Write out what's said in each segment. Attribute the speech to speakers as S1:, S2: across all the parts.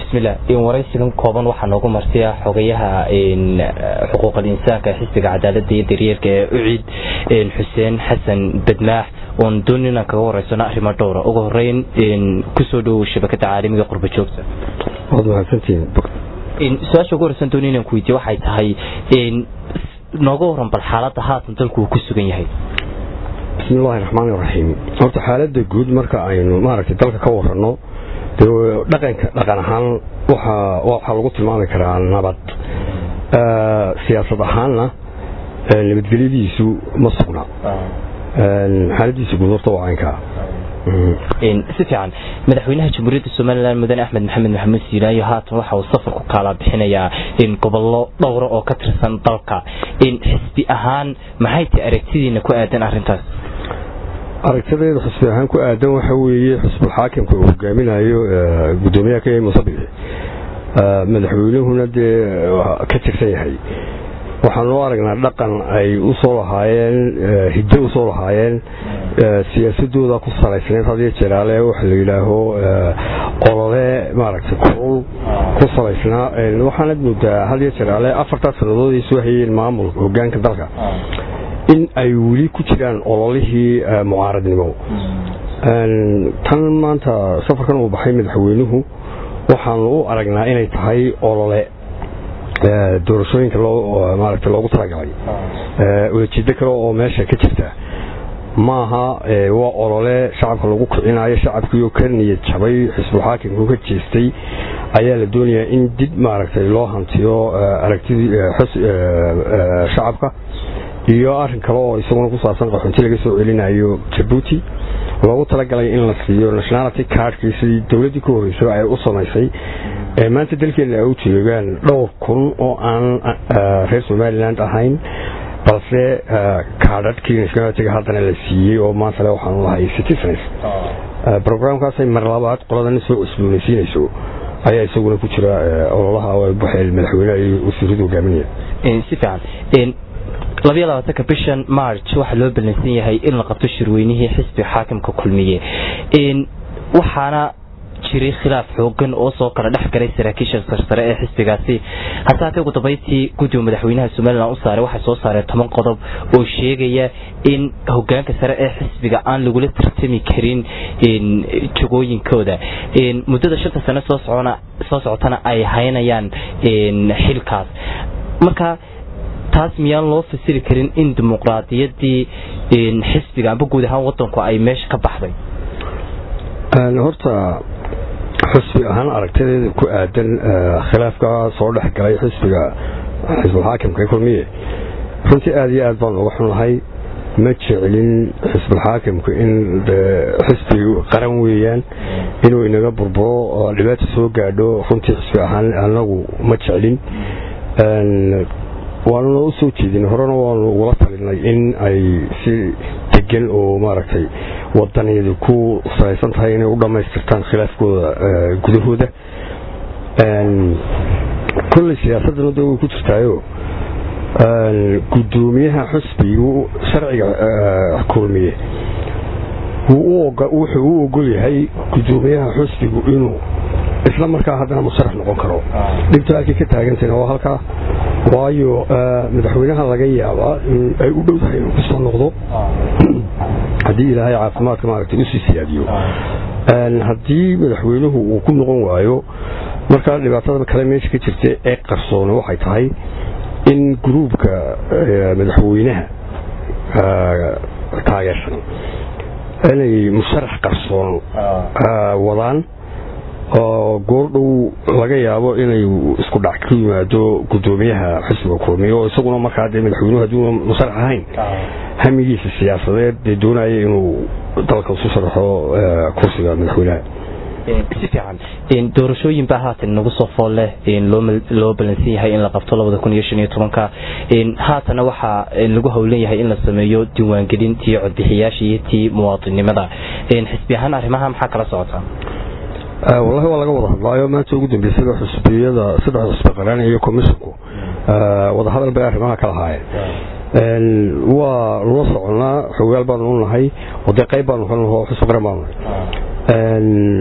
S1: bismillah waraysigan kooban waxaa noogu martaya xogayaha xuquuqal insaanka xisbiga cadaalada iyo daryeelka ee ucid xuseen xasan badmaax oon doon inaan kaga wareysano arrimo dhowra ugu horeyn kusoo dhowow shabakada caalamiga qurba joogta su-aasha ugu horeysan doon inaan ku weydiye waxay tahay nooga waran bal xaalada haatan dalku uu ku sugan yahay
S2: bismillahi raxmaan iraxiim horta xaalada guud marka aynu maaragtay dalka ka warano dhaqanka dhaqan ahaan waxaa lagu tilmaami karaa nabad siyaasad ahaanna nabadgelyadiisu ma sugna xaaladiisa guud horta waa caynkaa
S1: si fiican madaxweynaha jamhuuriyadda somalilan mudane axmed maxamed maxamuud siilaayo haatan waxa uu safar ku kaalaa bixinayaa gobollo dhowra oo ka tirsan dalka xisbi ahaan maxay tahay aragtidiina ku aadan arintaas
S2: aragtideeda xusbi ahaan ku aadan waxa weeye xusbulxaakimka uu hogaaminayo gudoomiyaha ka yahay musabici madaxweynuhuna dee ka tirsan yahay waxaan loo aragnaa dhaqan ay u soo lahaayeen hiddo u soo lahaayeen siyaasadooda ku salaysnayd hadiyo jeraale waxa la yidhaaho qolole maaragtay kurul ku salaysnaa waxaanad moodaa hadiyo jeraale afartaas sannadood ay soo hayeen maamulka hogaanka dalka in ay weli ku jiraan ololihii mucaaradnimo tan maanta safarkan uu baxay madaxweynuhu waxaanu u aragnaa inay tahay olole doorashooyinka maaragta loogu talagalay ujeedo kale oo meesha ka jirta maaha waa olole shacabka lagu kicinayo shacabkiioo ka niyad jabay xisbulxaakimku ka jeestay ayaa la doonayaa in dib maaragtay loo hantiyo aragtidii shacabka iyo arin kale oo isaguna ku saabsan qaxoonti laga soo celinayo jabuuti loogu talagalay in la siiyo nationality cardkii sidii dowladdii ku horreysay ay u samaysay maanta dalkeena ay u joogaan dhowr kun oo aan reer somaliland ahayn balse kaadhadhkii nationalityga haddana la siiyey oo maanta le waxaanu lahay citizens programkaasay mar labaad qoladana soo cusboonaysiinayso ayaa isaguna ku jira ololaha baxeel madaxweyneha iyo wasiiradu hogaaminaya
S1: si fiican labayo labaatanka bishan march waxaa loo ballansan yahay in la qabto shirweynihii xisbiga xaakimka kulmiye waxaana jiray khilaaf xoogan oo soo kala dhex galay saraakiisha sarsare ee xisbigaasi hase haatee ugu dambeyntii guddiga madaxweynaha somalilan u saaray waxay soo saareen toban qodob oo sheegaya in hogaanka sare ee xisbiga aan lagula tartami karin jagooyinkooda muddada shanta sane soo socotana ay haynayaan xilkaas marka taas miyaan loo fasiri karin in dimuqraadiyaddii xisbiga amba guud ahaan wadanku ay meesha ka baxday
S2: horta xusbi ahaan aragtideeda ku aadan khilaafka soo dhex galay xisbiga xisbulxaakimka kulmiye runtii aada iyo aad baan uga xunlahay ma jeclin xisbulxaakimka in xisbi qaran weeyaan inuu inaga burburo oo dhibaata soo gaadho runtii xisbi ahaan anagu ma jeclin waanuna u soo jeedin horena waanu ugula talinay in ay si degan oo maaragtay wadaniyadu ku salaysan tahay inay u dhammaystirtaan khilaafkooda gudahooda kolley siyaasadana de way ku jirtaayo gudoomiyaha xusbigu sharciga kulmiye wuxuu u ogol yahay gudoomiyaha xusbigu inuu isla markaa haddana musharax noqon karo dhibta halkay ka taagantayna waa halkaa waayo madaxweynaha laga yaabaa in ay u dhow tahay inuu kusoo noqdo haddii ilaahay caafimaadka maaragtay usii siyaadiyo haddii madaxweynuhu uu ku noqon waayo markaa dhibaatada kale meesha ka jirta ee qarsoona waxay tahay in gruubka madaxweynaha taageersan inay musharax qarsoon wadaan oo goordhow laga yaabo inay isku dhac ku yimaado gudoomiyaha xisbiga kulmiye oo isaguna markaa dee madaxweynuhu hadduuna musharax ahayn hamigiisa siyaasadeed dee doonaya inuu dalka isu sharaxo kursiga madaxweynaha
S1: si fiican doorashooyin baa haatan nagu soo fool leh loo balansan yahay in la qabto labada kun iyo shan iyo tobanka haatana waxaa lagu howlan yahay in la sameeyo diiwaangelin tii codbixiyaasha iyo tii muwaadinnimada xisbi ahaan arrimaha maxaa kala socotaa
S2: wallahi waa laga wada hadlaayo maanta ugu dambeysada xusbiyada saddex xusbi qaran iyo commissionku wadahadal bay arrimaha ka lahaayeen waa loo soconaa xogaal baanu u nahay oo dee qayb baanu ka naho xusbi qaran baanu nahay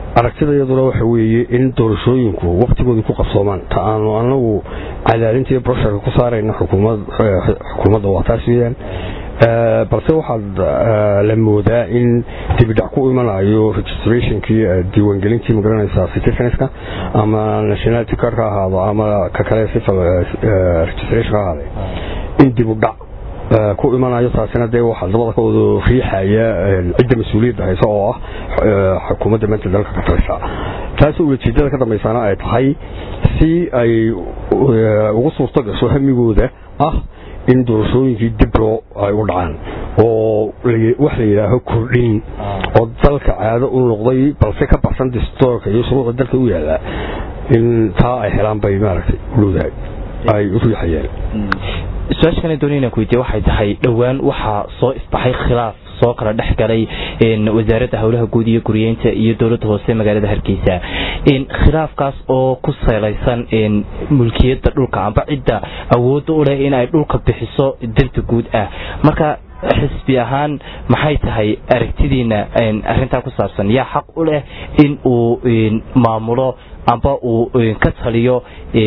S2: aragtida iyaduna waxa weeye in doorashooyinku waktigoodii ku qabsoomaan ta aanu anagu cadaalinta iyo brosharka ku saarayna xukuumadda waa taas weyaan balse waxaad la moodaa in dibidhac ku imanayo registrationkii diiwaangelintii magaranaysa citizenska ama nationality card ka ahaado ama ka kale civil registration ka ahaade in dibudhac ku imanayo taasina dee waxaa dabada ka wada riixaya cidda mas-uuliyadda haysa oo ah xukuumadda maanta dalka ka talisa taasoo ujeedada ka dambaysana ay tahay si ay ugu suurto gasho hamigooda ah in doorashooyinkii dib loo ay u dhacaan oo wax la yidhaaho kordhin oo dalka caado u noqday balse ka baxsan distoorka iyo shuruucda dalka u yaallaa in taa ay helaan bay maaragtay ulowdahay ay u riixayeen
S1: su-aasha kale doonay inaan ku weydiye waxay tahay dhowaan waxaa soo isbaxay khilaaf soo kala dhex galay wasaaradda howlaha guud iyo guriyeynta iyo dowladda hoose magaalada hargeysa khilaafkaas oo ku salaysan mulkiyadda dhulka amba cidda awoodda u leh in ay dhulka bixiso danta guud ah marka xisbi ahaan maxay tahay aragtidiina arintaa ku saabsan yaa xaq u leh in uu maamulo amba uu ka taliyo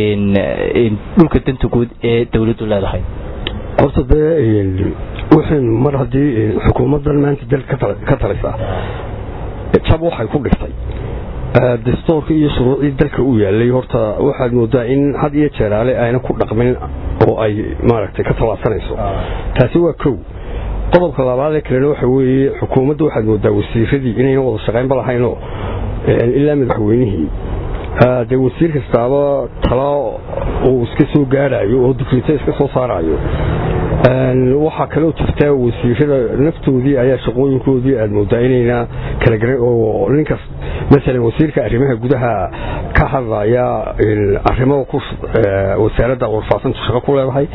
S1: dhulka danta guud ee dowladdu leedahay
S2: horta dee waxaan mar haddii xukuumaddan maanta dalka ka talisa jab waxay ku dhigtay dastoorka iyo shuruucdii dalka u yaalay horta waxaad moodaa in had iyo jeeraale ayna ku dhaqmin oo ay maaragtay ka tallaabsanayso taasi waa kow qodobka labaadee kalena waxa weeye xukuumadda waxaad moodaa wasiiradii inayna wada shaqaynba lahaynoo ilaa madaxweynihii dee wasiir kastaaba tala uu iska soo gaadhayo oo dukrito iska soo saarayo waxaa kaloo jirtaa wasiirada naftoodii ayaa shaqooyinkoodii aad moodaa inayna kala garan oo ninkas masalan wasiirka arrimaha gudaha ka hadlaya arrimo wasaaradda warfaasintu shaqo ku leedahay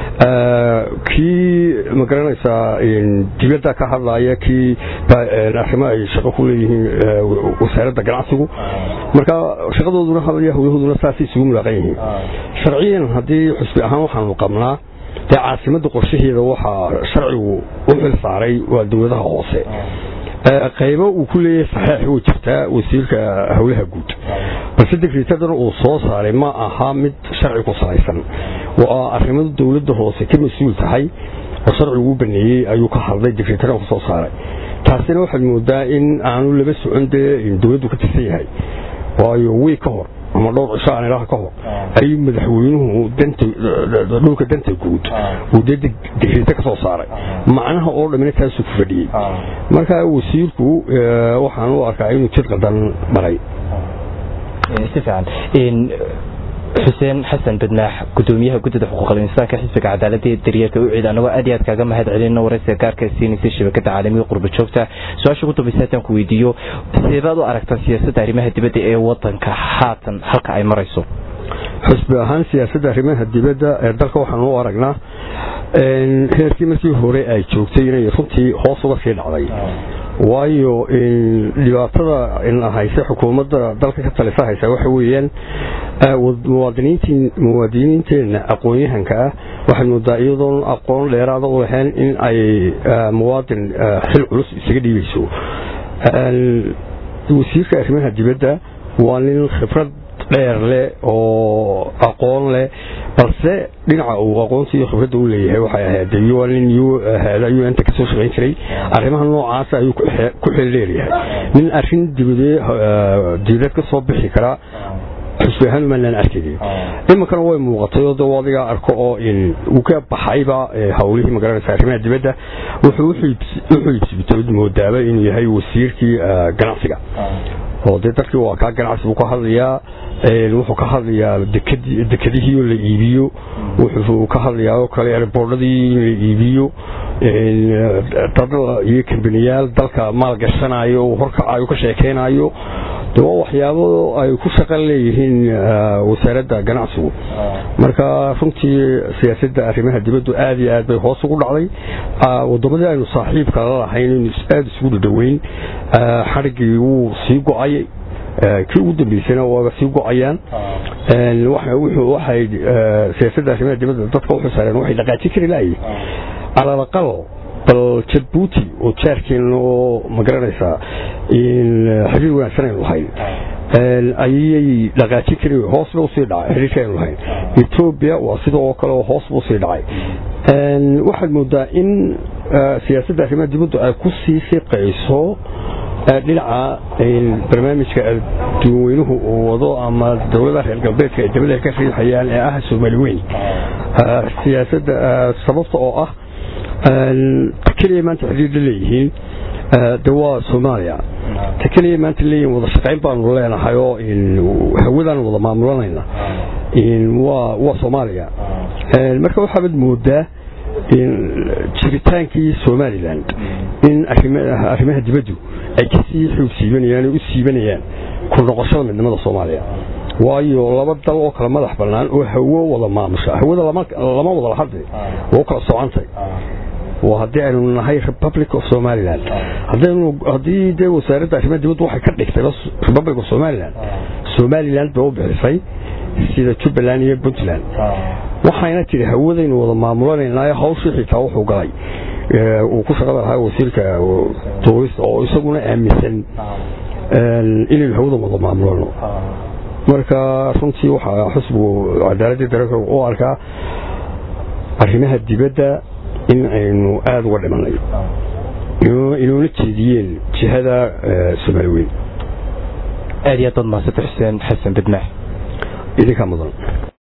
S2: kii magaranaysaa dibadda ka hadlaya kii arrimo ay shaqo ku leeyihiin wasaaradda ganacsigu marka shaqadooduna hadlaya howlahooduna saasay isugu mulaaqan yihiin sharciyan haddii xusbi ahaan waxaanu qabnaa dee caasimadda qorshaheeda waxaa sharcigu u xil saaray waa dowladaha hoose qaybo uu ku leeyahay saxeix way jirtaa wasiirka howlaha guud balse digriitadan uu soo saaray ma aha mid sharci ku salaysan waa arrimada dowladda hoose ka mas-uul tahay oo sharcigu u baneeyey ayuu ka hadlay digriitadan ku soo saaray taasina waxaad moodaa in aanu laba socon dee dowladdu ka tirsan yahay waayo wiig ka hor ama dhowr cisho aan ilaha ka hor ayuu madaxweynuhu dhulka danta guud uu dee digriita ka soo saaray macnaha oo dhammina taasuu ku fadhiyey marka wasiirku waxaan u arkaa inuu jid qadan maray
S1: si fiican xuseen xasan badmaax gudoomiyaha guddida xuquuqal insaanka xisbiga cadaaladda ee daryeelka u ciid anagoo aad iyo aad kaaga mahad celino waraysiga gaarka siinaysa shabakada caalamiga qurba joogta su-aasha ugu dambaysa haddaan ku weydiiyo sideebaad u aragtaa siyaasadda arrimaha dibadda ee wadanka haatan halka ay marayso
S2: xusbi ahaan siyaasadda arrimaha dibadda ee dalka waxaan u aragnaa heerkii markii hore ay joogtay inay runtii hoos uga sii dhacday waayo dhibaatada hayse xukuumadda dalka ka talisa haysa waxa weeyaan muwaadiniinteenna aqoon-yahanka ah waxaad moodaa iyadoon aqoon dheeraada u lahayn in ay muwaadin xil culus isaga dhiibayso wasiirka arrimaha dibadda waa nin khibrad dheer leh oo aqoon leh balse dhinaca uu aqoonta iyo khibradda u leeyahay waxay ahayd waa nin hada un-ta kasoo shaqayn jiray arrimaha noocaasa ayuu ku xil dheeryahay nin arrin dibadeed ka soo bixi karaa xusbi ahaan umaanaan arkaynin iminkana way muuqatay oo dee adigaa arko oo uu ka baxayba howlihii magaranaysa arrimaha dibadda wuxuu uxiibsibitood moodaaba inuu yahay wasiirkii ganacsiga oo dee dadkii waa kaa ganacsi buu ka hadlayaa wuxuu ka hadlayaa dekadihii oo la iibiyo wuxuu ka hadlayaa oo kale erboordhadii in la iibiyo dad iyo kambaniyaal dalka maalgashanayo horkacayo ka sheekeynayo de waa waxyaabo ay ku shaqan leeyihiin wasaaradda ganacsigu marka runtii siyaasadda arrimaha dibaddu aad iyo aad bay hoos ugu dhacday wadamadii aynu saaxiibka la lahayn inu aada isugu dhadhoweyn xadhiggii wuu sii go-ay kii ugu dambeysana waaba sii go-ayaan waxay siyaasadda arrimaha dibadda dadka u xusaareen waxay dhaqaajin kari lahaye calalaqal bal jabuuti oo jaarkeena oo ma garanaysaa xiriir wanaagsan aynu lahayn ayay dhaqaajin kari hoos ba usii dhacay xiriirka aynu lahayn etoobiya waa sida oo kale oo hoos ba usii dhacay waxaad moodaa in siyaasadda arrimaha dibaddu ay ku sii siqayso dhinaca barnaamijka adduunweynuhu uu wado ama dowladaha reer galbeedka ay dabada ka riixayaan ee ah soomaali weyn siyaasadda sababta oo ah ta keliya maanta xiriir la leeyihiin de waa soomaaliya ta keliya maanta leeyihin wada shaqayn baanu leenahay oo hawadaan wada maamulanayna waa soomaaliya marka waxaabad moodaa jiritaankii somalilan in arrimaha dibaddu ay kasii xoog siibanayaan oo u siibanayaan ku noqoshada midnimada soomaaliya waayo laba dal oo kale madax bannaan oo hawo wada maamusha hawada lama wada lahadli waa u kala socantay waa haddii aynu nahay republic of somaliland haddii dee wasaaradda arrimaha dibaddu waxay ka dhigtay republic of somaliland somaliland ba u bixisay sida jubbaland iyo puntland waxayna tiri hawadaynu wada maamulanaynaao hawshii xitaa wuxuu galay uu ku shaqada lahaa wasiirka duurista oo isaguna aaminsan inaynu hawada wada maamulano marka runtii waxaa xusbigu cadaaladii dareenka u arkaa arrimaha dibadda in aynu aada uga dhimanay inuuna jeediyeen jihada soomaali weyn
S1: aad iyo aad baad mahadsantahay xuseen xasan bidmaax
S2: idinkaa mudan